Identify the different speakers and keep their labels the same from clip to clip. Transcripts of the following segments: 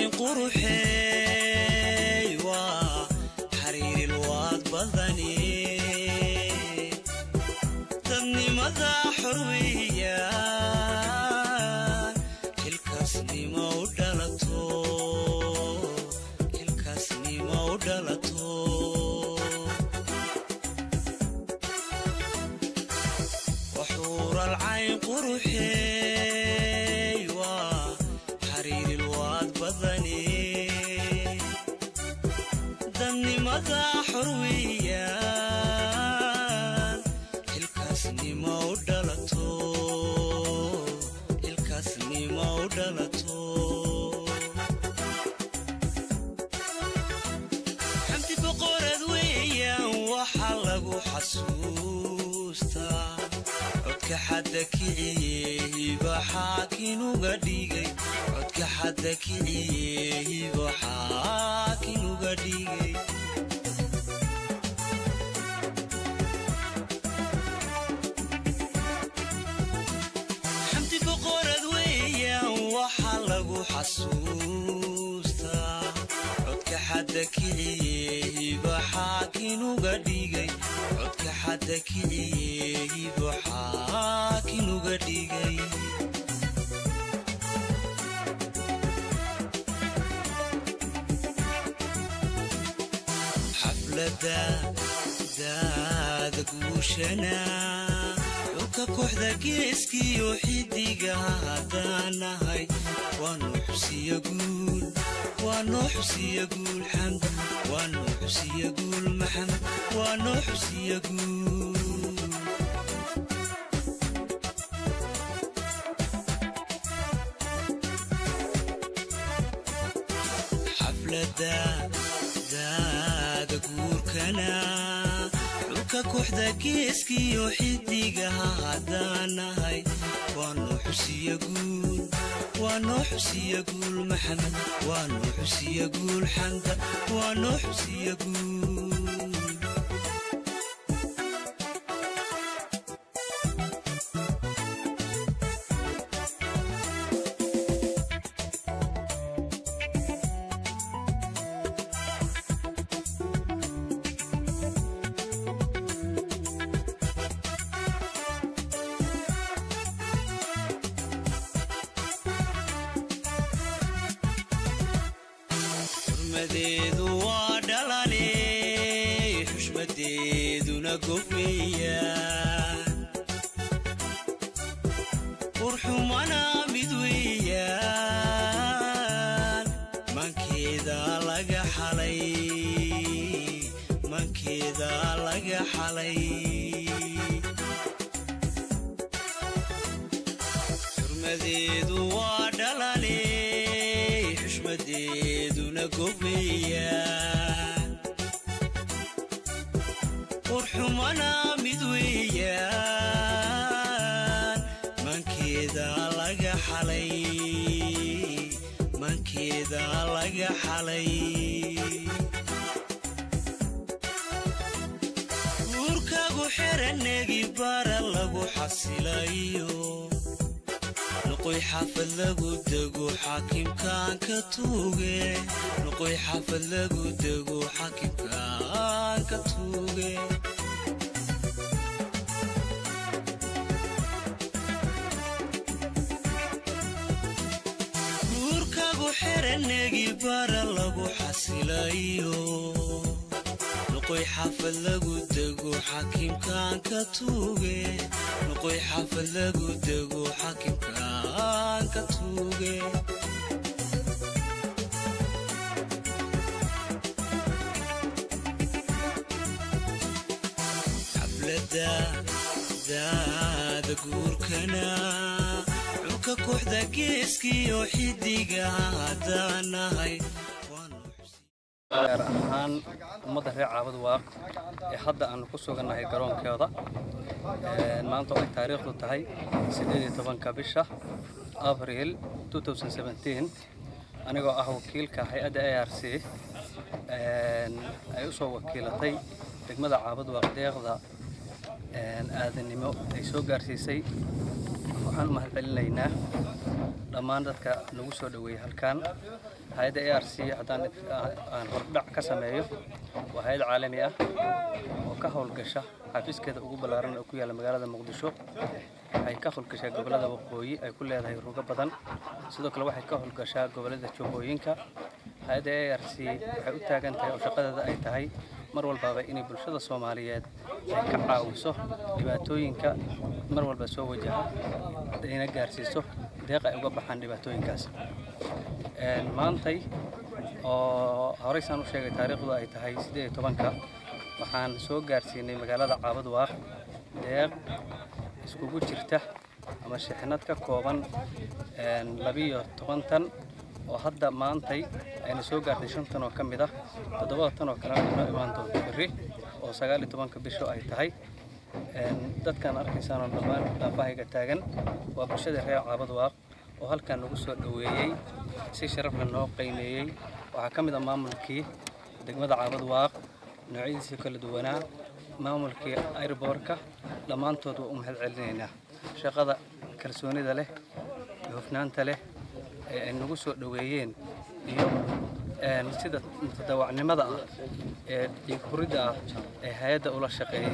Speaker 1: quruxeey waa xariiril waad badani dadnimada xorweeyaan xilkaasnimo u dhalato xilkaasnimo u dhalato waxuural cayn quruxeey waa xariiril waad badani dadnimada xorweeyaan xilkaasnimo u dhalato xilkaasnimo u dhalato xamdi boqorad weeyaan waxaa lagu xasuustaa codka xadda kiciye hiba xaakinuga dhigay codka xadda kiciye hiba xaakinuga dhigay xamdi boqorad weeyaan waxaa lagu xasuustaa codka xadda kiciye hiba xaakinuga dhigay codka xadda kiciye hiba xaakinuga dhigay xaflada daada guushana dhulka kooxda geeskiyo xidiga haddaanahay waanoo xusiya guul waanoo xusiya guul xamd waanoo xusiya guul maxamed waanoo xusiya guul xaflada daada guurkana dhulka kooxda geeskiyo xidigaha haddaanahay waanoo xusiya guul waanoo xusiya guul maxamed waanoo xusiya guul xamda waanoo xusiya guul xurmadeedu waa dhalane xushmadeeduna gofweeyaan qurxumana mid weeyaan mankeeda laga xalay mankeeda laga xalay xurmadeedu waa dhalane xushmadeeduna gofweeyaan qurxumana mid weeyaan mankeeda laga xalay mankeeda laga xalay guurkagu xeranegi bara lagu xasilayo noqoy xaafad lagu dego xaakimkaan ka tuuge noqoy xaafad lagu dego xaakimkaan ka tuuge guurkagu xeranegi bara lagu xasilayo noqoy xaafad lagu dego xaakimkaan ka tuuge noqoy xaafad lagu dego xaakimkaan ka tuuge xaflada daada guurkana dhulka kooxda geeskiyo xidiga haddaanahay
Speaker 2: gaar ahaan ummadda reer caabad waaq ee hadda aanu ku sugannahay garoonkeeda maanta waxay taariikhdu tahay siddeed iyo tobanka bisha abriil anigoo ah wakiilka hay-adda a r c ay u soo wakiilatay degmada caabad waaq deeqda aadanimo ay soo gaarsiisay waxaan u mahadcelinaynaa dhammaan dadka nagu soo dhoweeyey halkan hay-adda a r c haddaan aan hordhac ka sameeyo waa hay-ad caalami ah oo ka howlgasha xafiiskeeda ugu ballaaran oo ku yaalla magaalada muqdisho waxay ka howlgashaa gobollada waqooyi ay ku leedahay rugo badan sidoo kale waxay ka howlgashaa gobollada jubbooyinka hay-adda a r c waxay u taagan tahay oo shaqadeeda ay tahay mar walbaaba inay bulshada soomaaliyeed ay ka caawiso dhibaatooyinka mar walba soo wajaha ayna gaarsiiso deeq ay uga baxaan dhibaatooyinkaas maantay oo horeysaan u sheegay taariikhdu ay tahay siddeed iyo tobanka waxaan soo gaarsiinay magaalada caabad waaq deeq iskugu jirta ama shixnad ka kooban labiyo toban tan oo hadda maantay ayna soo gaartay shan tan oo ka mid ah toddobada tan oo kalena inoo imaan doonto berri oo sagaal iyo tobanka bisho ay tahay dadkan arkaysaanoo dhammaan dhaafahayga taagan waa bulshada reer caabad waaq oo halkan nagu soo dhoweeyey si sharafna noo qiimeeyey waxaa ka mid ah maamulkii degmada caabad waaq noocyadiisii kala duwanaa maamulkii airboorka dhammaantood waa u mahad celinaynaa shaqada kalsoonida leh iyo hufnaanta leh ee ay nagu soo dhoweeyeen iyo sida mutadawacnimada ah ee dhiig huridda ah ee hay-adda ula shaqeeyey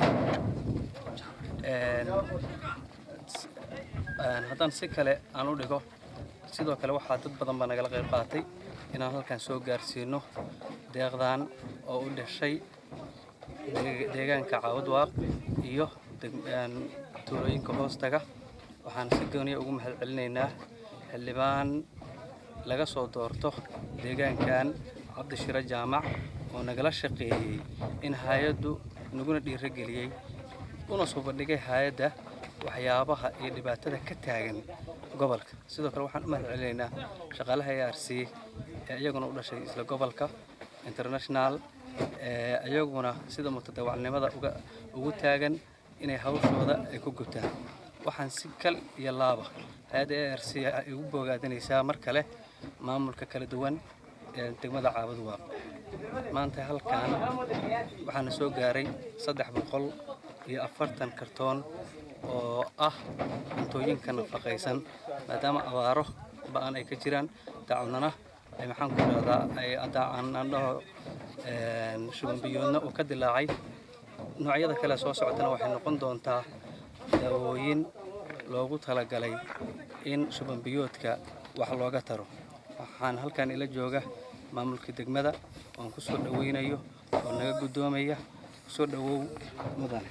Speaker 2: haddaan si kale aan u dhigo sidoo kale waxaa dad badan baa nagala qayb qaatay inaan halkan soo gaarsiino deeqdan oo u dhashay deegaanka caawad iyo tuulooyinka hoostaga waxaan si gooniya ugu mahad celinaynaa xildhibaan laga soo doorto deegaankan cabdishiro jaamac oo nagala shaqeeyey in hay-addu naguna dhiirogeliyey una suubadhigay hay-adda waxyaabaha iyo dhibaatada ka taagan gobolka sidoo kale waxaan u mahad celinaynaa shaqaalaha a r c ee iyaguna u dhashay isla gobolka international iyaguna sida mutadawacnimada ugu taagan inay hawshooda ay ku gutaan waxaan si kal iyo laaba hay-adda a r c ay ugu boogaadanaysaa mar kale maamulka kala duwan ee degmada caabad waaq maanta halkan waxaana soo gaaray saddex boqol iyo afartan kartoon oo ah cuntooyinka nafaqaysan maadaama abaaro ba-an ay ka jiraan dacwadnana ay maxaan ku dhahdaa ay aan dhaho shubanbiyoodna uu ka dilaacay noocyada kale soo socotana waxay noqon doontaa daawooyin loogu talagalay in shubanbiyoodka wax looga taro waxaan halkan ila jooga maamulka degmada oon ku soo dhoweynayo oo naga guddoomaya kusoo dhowow mudane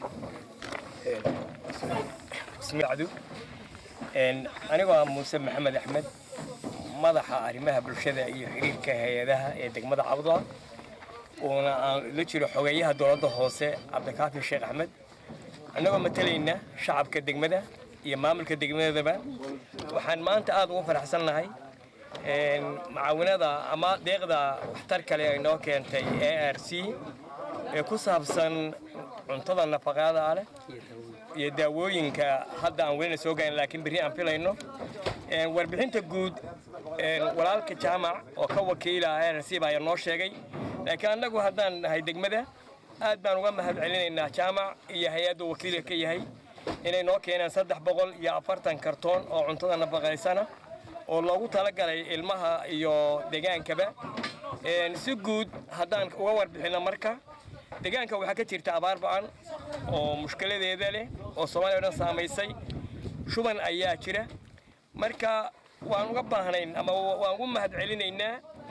Speaker 3: anigoo ah muuse maxamed axmed madaxa arrimaha bulshada iyo xiriirka hay-adaha ee degmada cabdwa uuna aan la jiro xogeeyaha dowladda hoose cabdikaafi sheekh axmed annagoo matalayna shacabka degmada iyo maamulka degmadaba waxaan maanta aad ugu faraxsannahay macaawinada ama deeqda waxtar kale ay noo keentay a r c ee ku saabsan cuntada nafaqaada leh iyo daawooyinka hadda aan welina soo gaarin laakiin berri aan filayno warbixinta guud walaalka jaamac oo ka wakiila a r c baa ayaa noo sheegay laakiin annagu haddaan nahay degmada aad baan uga mahad celinaynaa jaamac iyo hay-adda wakiilka ka yahay inay noo keeneen saddex boqol iyo afartan kartoon oo cuntada nafaqaysana oo loogu talagalay ilmaha iyo degaankaba si guud haddaan uga warbixinno marka deegaanka waxaa ka jirta abaar ba-an oo mushkiladeeda leh oo soomaaliya o dhan saamaysay shuban ayaa jira marka waan uga baahnayn ama waan ugu mahad celinaynaa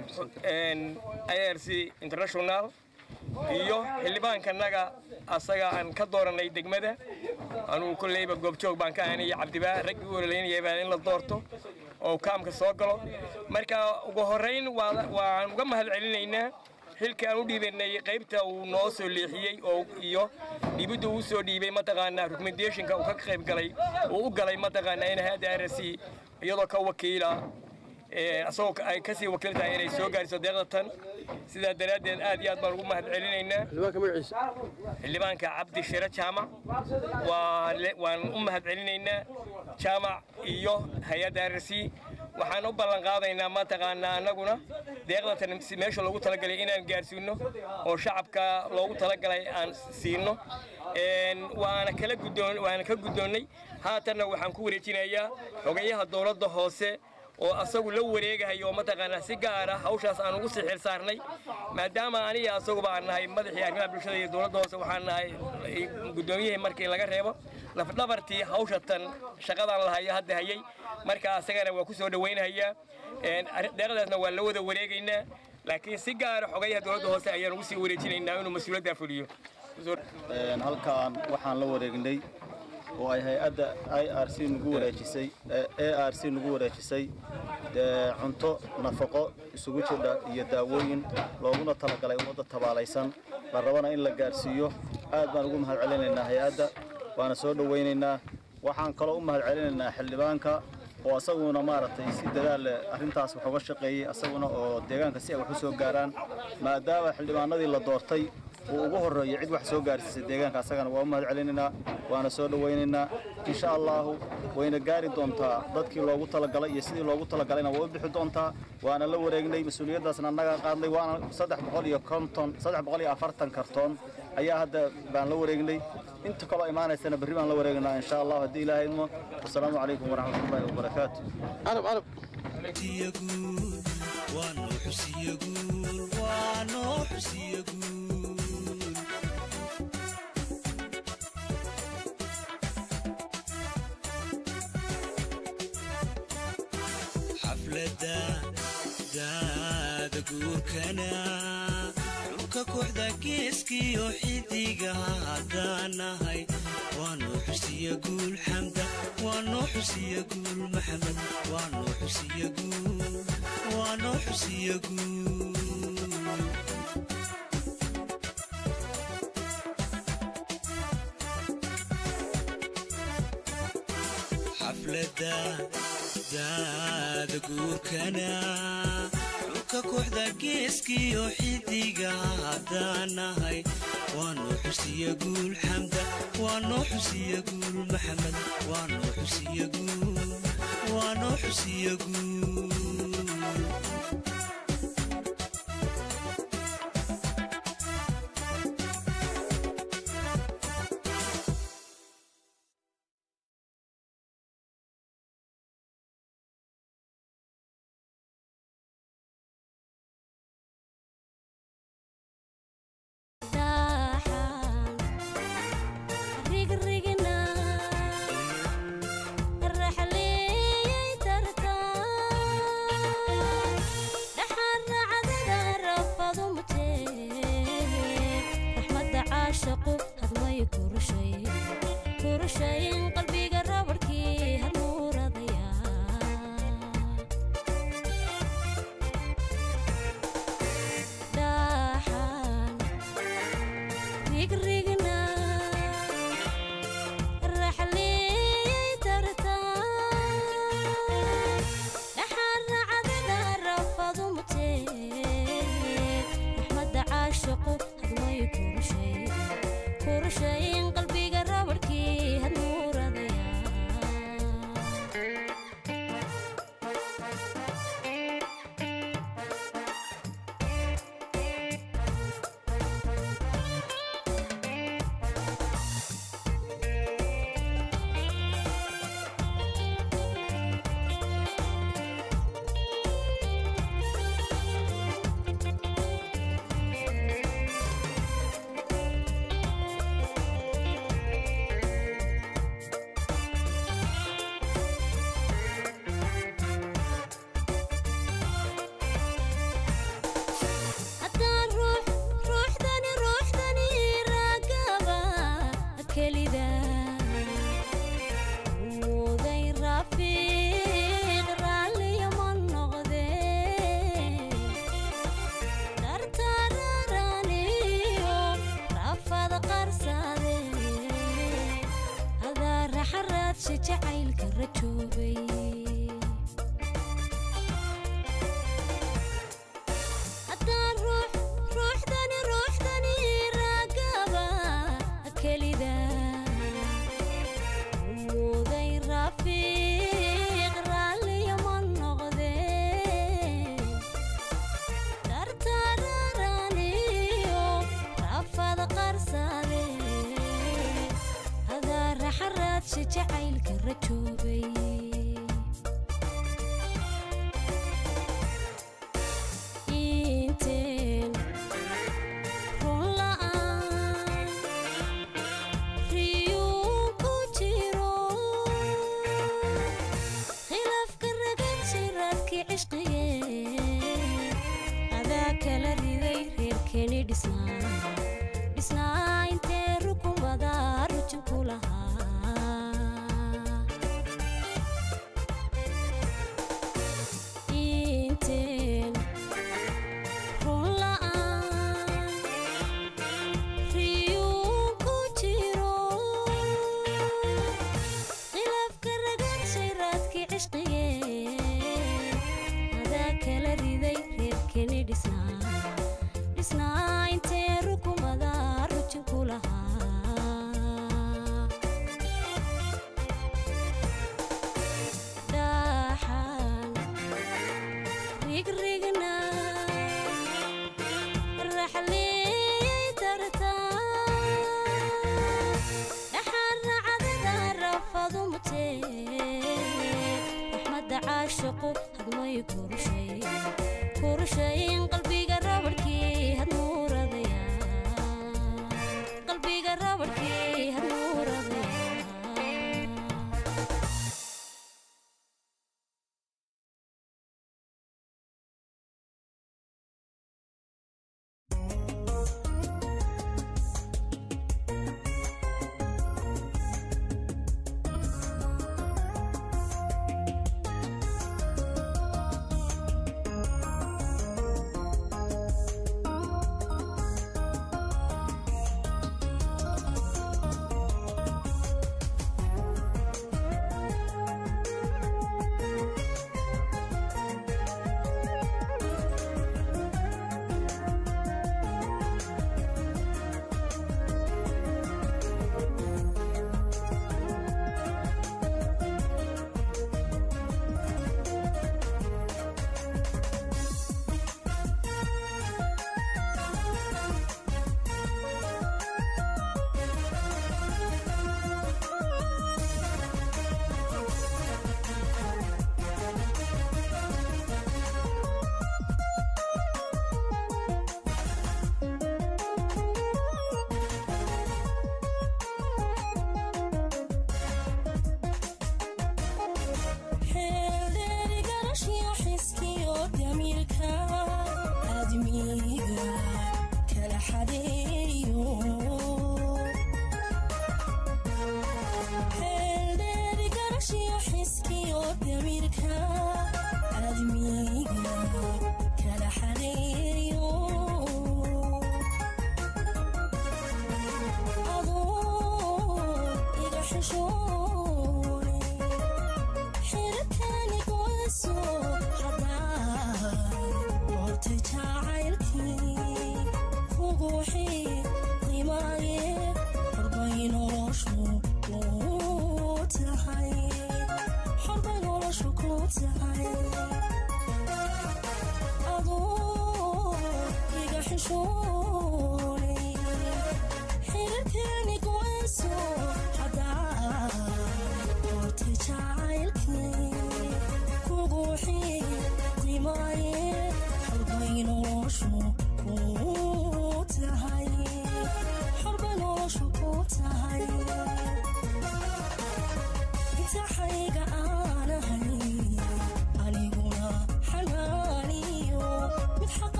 Speaker 3: i r c international iyo xildhibaankanaga asaga aan ka dooranay degmada anugu kolleyba goobjoog baan ka ahanay cabdibaa raggii u ololaynayaba in la doorto oo kaamka soo galo marka ugu horrayn waan uga mahad celinaynaa xilka aan u dhiibanay qaybta uu noo soo leexiyey oo iyo dhibidda uu soo dhiibay mataqaanaa recommendationka uu ka qayb galay uu u galay mataqaanaa in hay'adda r c iyadoo ka wakiila asagoo ay kasii wakiil tahay inay soo gaariso deeqda tan sidaa daraaddeed aad iyo aad baan ugu mahad celinaynaa xildhibaanka cabdi shire jaamac waan u mahad celinaynaa jaamac iyo hay-adda r c waxaan u ballan qaadaynaa mataqaanaa annaguna deeqdatan meesha loogu talagalay inaan gaarsiino oo shacabka loogu talagalay aan siino waana kala guddoon waana ka guddoonnay haatanna waxaan ku wareejinayaa xogayaha dowladda hoose oo asagu la wareegahay oo mataqaanaa si gaar ah hawshaas aan ugu sii xil saarnay maadaama aniga asaguba aan nahay madaxii arrimaha bulshada iyo dowladda hoose waxaan nahay guddoomiyihii markii laga reebo lafdhabartii hawshatan shaqadan lahayo hadda hayay marka asagana waa ku soo dhowaynahayaa deeqdaasna waa la wada wareegaynaa laakiin si gaara xogayaha dowladda hoose ayaan ugu sii wareejinaynaa inuu mas-uuliyaddaa fuliyo
Speaker 4: halkaan waxaan la wareegnay oo ay hay-adda i r c nagu wareejisay a r c nagu wareejisay cunto nafaqo isugu jidha iyo daawooyin looguna talagalay ummadda tabaalaysan la rabana in la gaarsiiyo aad baan ugu mahad celinaynaa hay-adda waana soo dhowaynaynaa waxaan kaloo u mahad celinaynaa xildhibaanka oo asaguna maaragtay si dadaal leh arrintaas wax uga shaqeeyey asaguna oo deegaanka si ay wax u soo gaaraan maadaama xildhibaanadii la doortay uu ugu horreeyo cid wax soo gaarsiisay deegaanka asagana waa u mahad celinaynaa waana soo dhowaynaynaa insha allaahu wayna gaari doontaa dadkii loogu talagalay iyo sidii loogu talagalayna way u bixi doontaa waana la wareegnay mas-uuliyaddaasna annaga qaadnay waana saddex boqol iyo konton saddex boqol iyo afartan kartoon ayaa hadda baan la wareegnay inta kaloo imaanaysana berri baan la wareegnaa insha allah haddii ilaahay idmo wasalaamu calaykum waraxmatullaahi wabarakaatu
Speaker 1: xusiyaguul waa noo xusiyaguul waa noo xusiyaguul xaflada daada guurkana dhulka kooxda geeskiyo xidigaha haddaanahay waa noo xusiya guul xamda waa noo xusiya guul maxamed waa noo xusiya guul waa noo xusiya guul xaflada daada guurkana dhulka kooxda geeskiyo xidigaha haddaanahay waa noo xusiya guul xamda waa noo xusiya guul maxamed waa noo xusiya guul waa noo xusiya guul
Speaker 5: rafiiq raalliya ma noqde raasha jacaylka rajoobay inteen run la'aan riyuu ku jiro khilaafka ragan siraadkii cishqigee adaa kala riday reerkeeni dhisnaa dhisnaa intee rukumada rujin ku lahaa inteen run la'aan riyuu ku jiro khilaafka ragan shayraadkii cishqigee adaa kala riday reerkeeni dhisnaa dhisnaa intee rukumada rujin ku lahaa dhaxan rigrigna raxliyay tartaa dhaxan racdada rafadu mutee raxmadda caashiqu hadmay kurushay kurushayn qalbiga rabadhkii hadmuuradaya qalbiga rabadhkii hadmuuradaya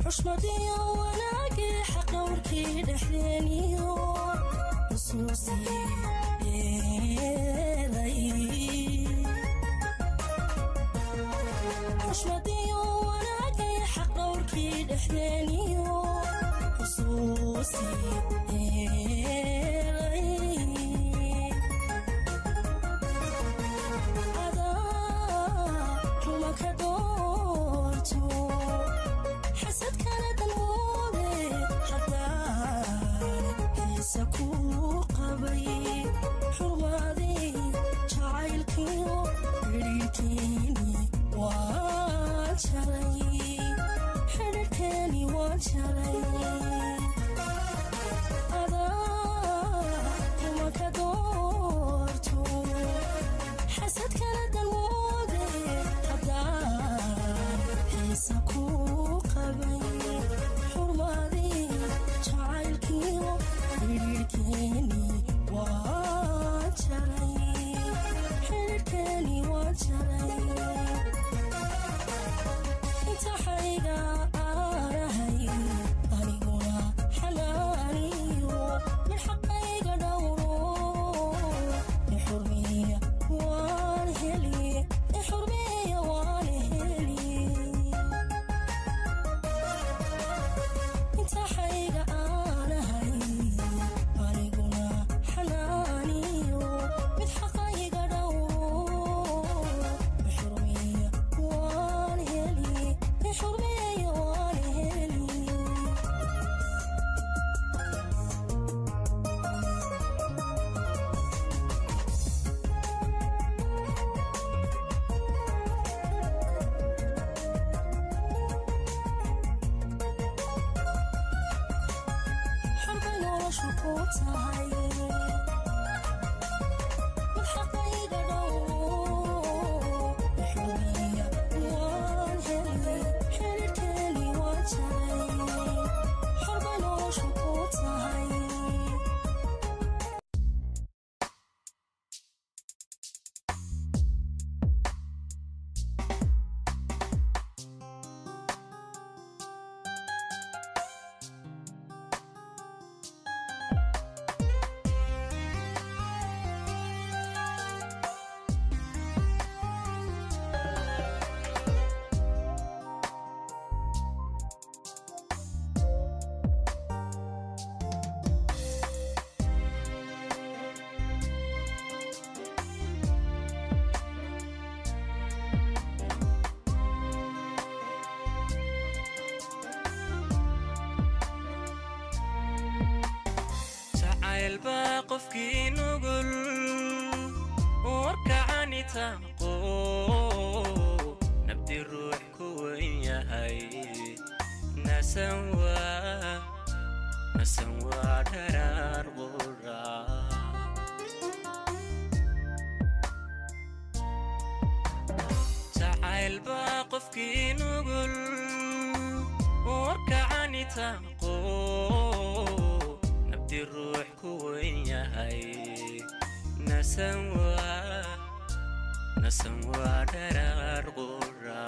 Speaker 6: xushmadiyo wanaagii xaqowrkii dhexdeeniyo xusuusii yeelay xushmadiyo wanaagii xaqowrkii dhexdeeniyo xusuusii yeelay rumaka doorto xasadkana dalwoode haddaan xiisa ku qabay xurmaadii jacaylkiyo xidhiirkeeni waan jalay xidhiirkeeni waan jalay rumaka doorto xasadkana dalwoode haddaan xiisa ku qabay xurmaadii jacaylkiyo xidhiirkeeni waa jalay xidhiirkeeni waa jalay intaxayga aanahay aniguna xanaaniyo mid xaqayga dhowro ixurmiya waan heli ixurmiya waan heli intaxayga aanahay aniguna xanaaniyo mid xaqayga dhowro ixurmiya waan heli ixurmiya waan heli xarbay noloshu ku tahay mid xaqayga dhowro ixurmiya waan heli xidhiirkeeni waan jalay xarbay noloshu ku tahay
Speaker 1: jacayl baa qofkii nugul warkacani taaqo nabdi ruux ku wen yahay nasan waa nasan waa dharaar qura jacayl baa qofkii nugul warkacani taaqo nabdi ruux ku wen yahay nasan waa nasan waa dharaar qura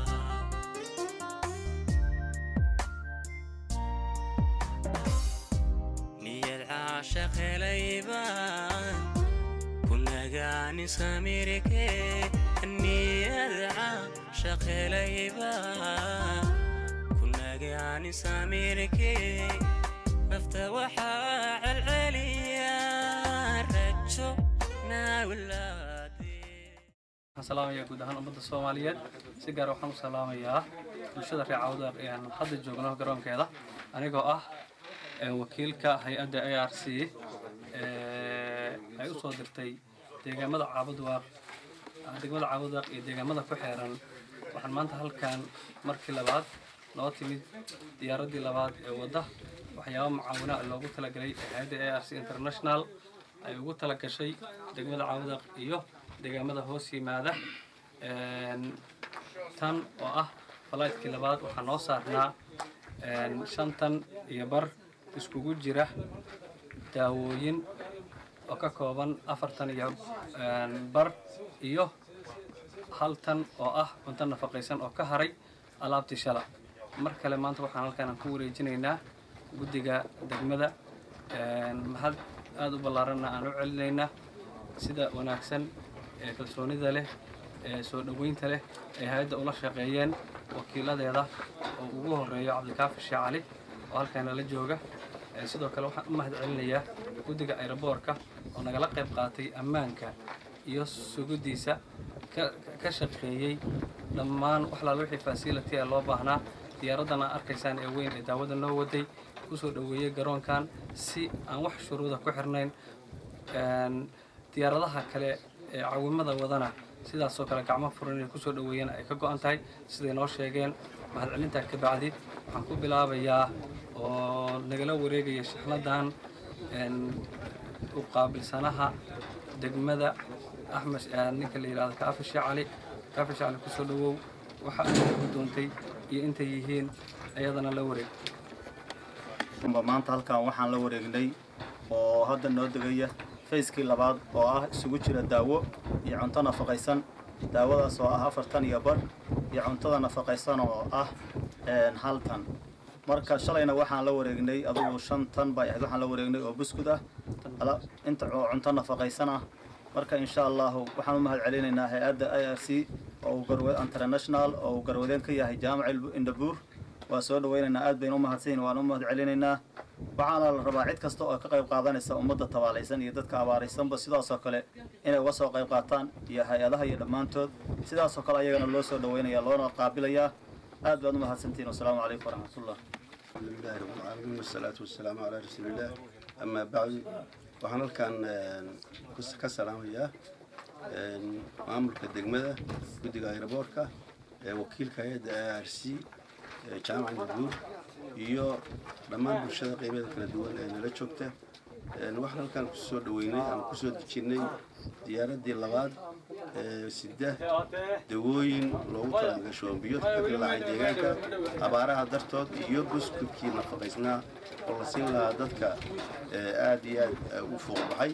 Speaker 1: niyad caashaq helaybaan ku nagaani samirke niyad caashaq helaybaan ku nagaani samirke nafta waxaa celceliya rajo naawlaade
Speaker 2: waxaan salaamayaa guud ahaan ummadda soomaaliyeed si gaar waxaan u salaamayaa bulshada reer cawda ee aan hadda joogno garoonkeeda anigoo ah ee wakiilka hay-adda a r c ee ay u soo dirtay deegaamada caabudwaaq degmada caabudwaaq iyo deegaamada ku xeeran waxaan maanta halkan markii labaad noo timid diyaaraddii labaad ee wadda waxyaabo mucaawina loogu talagalay ee hay-adda a r c international ay ugu tala gashay degmada caawdaq iyo deegaamada hoos yimaada Een, tan oo ah falaytkii labaad waxaa noo saarnaa een, shantan iyo bar iskugu jira daawooyin oo ka kooban afartan iyo een, bar iyo hal tan oo ah cunto nafaqaysan oo ka haray alaabtii shala mar kale maanta waxaan halkaan aan ku wareejinaynaa guddiga degmada mahad aada u ballaaranna aan u celinaynaa sida wanaagsan ee kalsoonida leh ee soo dhoweynta leh ay hay-adda ula shaqeeyeen wakiiladeeda oo ugu horeeyo cabdikaafi sheekh cali oo halkaana la jooga sidoo kale waxaan u mahad celinayaa guddiga ayroboorka oo nagala qayb qaatay ammaanka iyo sugiddiisa ka shaqeeyey dhammaan wax laala wixii fasility ee loo baahnaa diyaaraddan aa arkaysaan ee weyn ee daawada noo waday kusoo dhoweeyey garoonkan si aan wax shuruuda ku xirnayn diyaaradaha kale ee caawimada wadana sidaasoo kale gacmo furan inay kusoo dhoweeyeen ay ka go-an tahay siday noo sheegeen mahadcelintaa ka bacdi waxaan ku bilaabayaa oo nagala wareegaya shixnadan u qaabilsanaha degmada axmed ninka la yidhahdo kaafi sheekh cali kaafi sheekh cali kusoo dhowow waxa ay gudoontay iyo intay yihiin ayadana la wareeg
Speaker 4: maanta halkan waxaan la wareegnay oo hadda noo degaya fayskii labaad oo ah isugu jira daawo iyo cunto nafaqaysan daawadaas oo ah afartan iyo bar iyo cuntada nafaqaysan oo ah hal tan marka shalayna waxaan la wareegnay adugu shan tan bay ahayd waxaan la wareegnay oo buskud ah inta oo cunto nafaqaysan ah marka insha allahu waxaan u mahad celinaynaa hay-adda i r c oo international oo uu garwadeen ka yahay jaamac indabuur waa soo dhawaynaynaa aad baynu u mahadsanyihin waan u mahad celinaynaa waxaana la rabaa cid kasta oo ka qayb qaadanaysa ummadda tabaalaysan iyo dadka abaaraysanba sidaasoo kale inay uga soo qayb qaataan iyo hay-adaha iyo dhammaantood sidaasoo kale ayagana loo soo dhawaynaya loona qaabilayaa aad baad u mahadsantihin wasalaamu calaykum waraxmatullah
Speaker 7: الحمد لله رب العالمين والصلاة والسلام على رسول الله أما بعد waxaan halkan ka salaamayaa maamulka degmada guddiga ayraboorka wakiilka hay-adda a r c jaamaca nabuur iyo dhammaan bulshada qeybeeda kala duwan ee nala joogta waxaan halkan kusoo dhaweynay ama kusoo dejinnay diyaaraddii labaad sida dawooyin loogu talagalay shoombiyoodka ka dilaacay deegaanka abaaraha dartood iyo buskudkii nafaqaysnaa oo la siin lahaa dadka aad iyo aad u fuuq baxay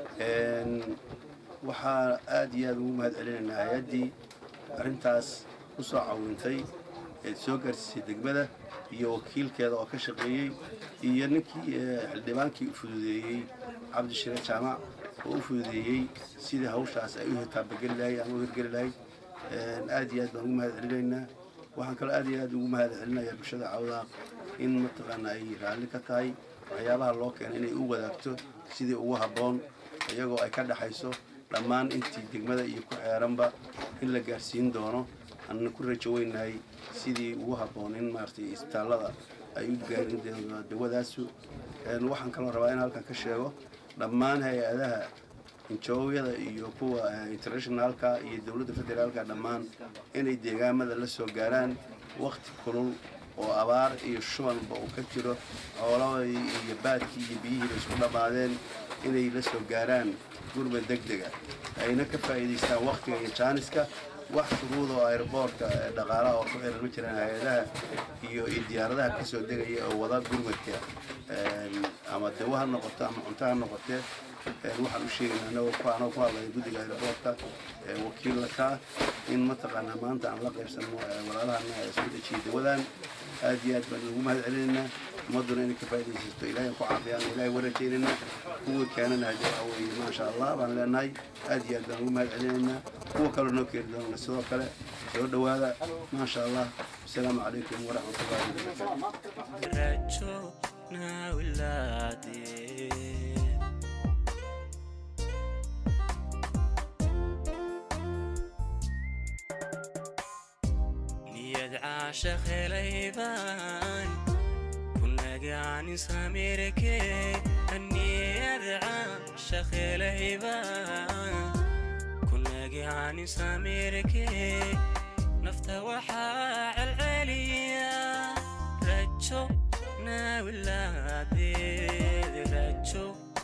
Speaker 7: waxaa aad iyo aad ugu mahad celinaynaa hay-addii arrintaas ku soo cawintay ee soo gaarsiisay degmada iyo wakiilkeeda oo ka shaqeeyey iyo ninkii xildhibaankii u fududeeyey cabdishire jaamac oo u fududeeyey sidii hawshaas ay u hitaabageli lahayd ama u hirgeli lahayd aad iyo aad baan ugu mahad celinaynaa waxaan kaloo aad iyo aad ugu mahad celinayaa bulshada cawdaaq in mataqaana ay raalli ka tahay waxyaabaha loo keenay inay u wadaagto sidii ugu habboon iyagoo ay ka dhaxayso dhammaan intii degmada iyo ku xeeranba in la gaarsiin doono aanna ku rajo weynahay sidii ugu habboon in maaragtay isbitaallada ay u gaarin dawadaasu waxaan kaloo rabaa in halkan ka sheego dhammaan hay-adaha injoowyada iyo kuwa internationaalka iyo dowladda federaalka dhammaan inay deegaamada la soo gaaraan wakti kulul oo abaar iyo shubanba uu ka jiro xoolahii iyo baadkii iyo biyihiiba isku dhammaadeen inay la soo gaaraan gurmad deg dega ayna ka faa'iidaystaan waktiga iyo jaaniska wax shuruuda oo airboortka dhaqaalaha oo ku xiran ma jiraan hay-adaha iyo diyaaradaha ka soo degaya oo wada gurmadka ama dawo ha noqoto ama cunto ha noqotee waxaan u sheegaynaa anagoo ku anagoo ku hadlaya guddiga airboortka wakiilla ka in mataqaanaa maanta aan la qaybsano walaalahana ee soo dejiyay dawadan aad iyo aad baan ugu mahad celinaynaa ummadduna inay ka faa'iidaysato ilaahay ku caafiyaan ilaahay wa rajaynaynaa kuwii keenana hadii waxa weeye maasha allah baan leenahay aad iyo aad baan ugu mahad celinaynaa kuwa kaloo noo keeni doona sidoo kale soo dhowaada maasha allah asalaamu calaykum waraxmatullahi wabarakaatu
Speaker 1: rajo naawilade niyad caashaq helaybaan kunagaanin samirke niyad caashaq helaybaan kunagaanin samirke nafta waxaa celceliya rajo naawilaadeed rajo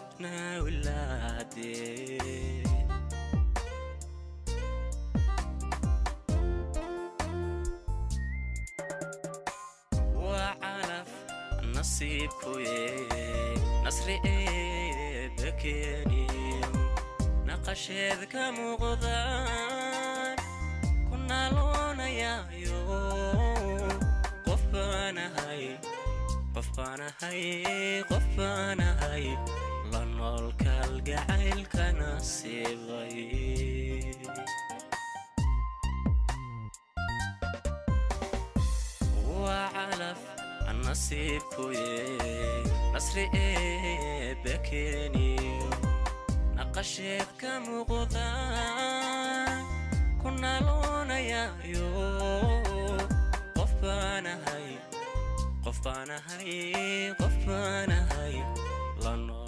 Speaker 1: naawilaadeed waa calaf nasiibkuye nasri eeba keeniyo naqasheed ka muuqdaan ku naaloonayayo qofba qofbaanahay qofbaanahay la nool kalgacaylka nasiibay waa calaf nasiibkuye nasri eebbe keeniyo naqasheed ka muuqda ku naaloonayayo qof baanahay qof baanahay qof baanahay la nool